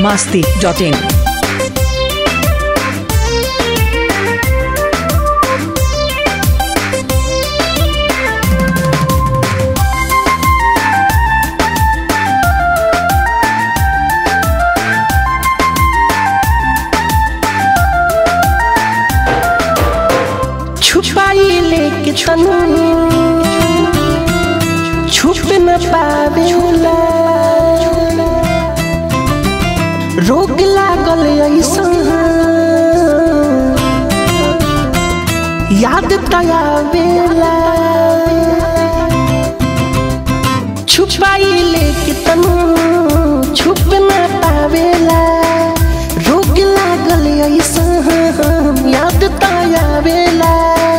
masti.in. छुपाई लेके तनु छुप न पावेला रोग लागल ऐसा याद तयावेला छुपाई लेके तनु छुप न पावेला रोग लागल ऐसा याद तयावेला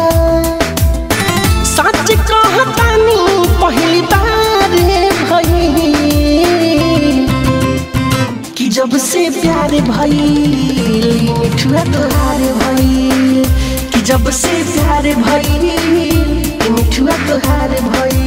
सच कहतानी पहली बार भई कि जब से प्यार भई मिठुआ तोहार भई कि जब से प्यार भई मिठुआ तोहार भई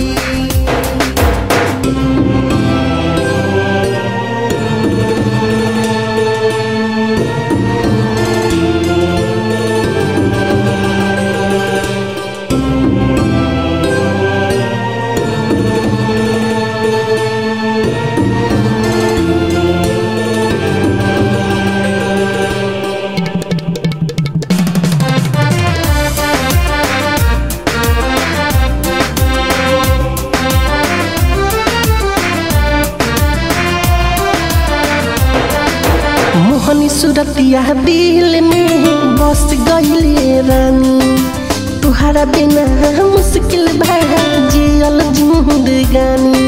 मोहनी सूरतिया दिल में बस गईले रानी तुहरा बिना मुश्किल भा जियल जिंदगानी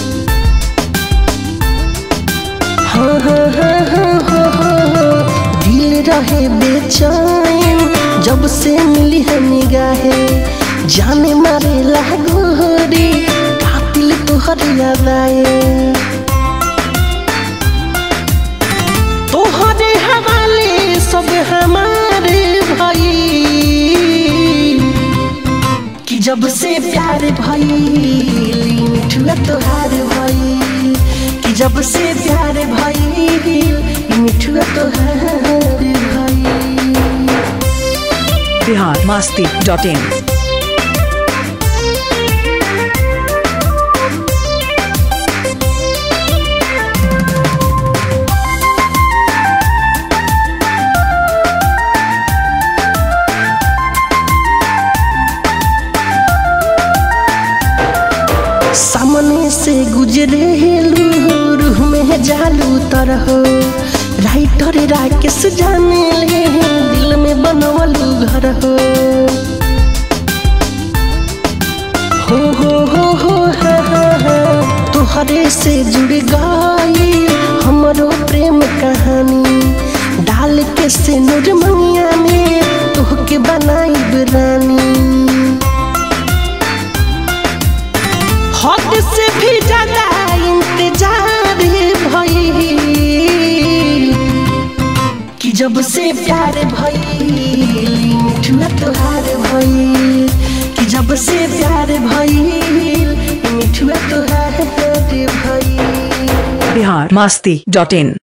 हाँ हाँ हाँ हाँ हाँ हाँ दिल रहे बेचैन जब से मिली है निगाहे जाने मारे लागो रे कातिल तुहर याद आए तोहरे हवाले सब हमारे भाई कि जब से प्यार भाई मिठुआ तोहार भाई कि जब से प्यार भाई मिठुआ तोहार भाई Bihar masti.in. सामने से गुजरे रूह में जालू तरह राइटर राकेश जाने ले दिल में बनवलू घर हो हो हो हो हो हा, हा, हा। तोहरे से जुड़ गई हमरो प्रेम कहानी डाल के से नूर मंगिया में तोहके बनाई रानी हद से भी ज्यादा इंतजार भई कि जब से प्यार भई मिठुआ तोहार भई कि जब से प्यार भई मिठुआ तोहार भई Bihar masti.in.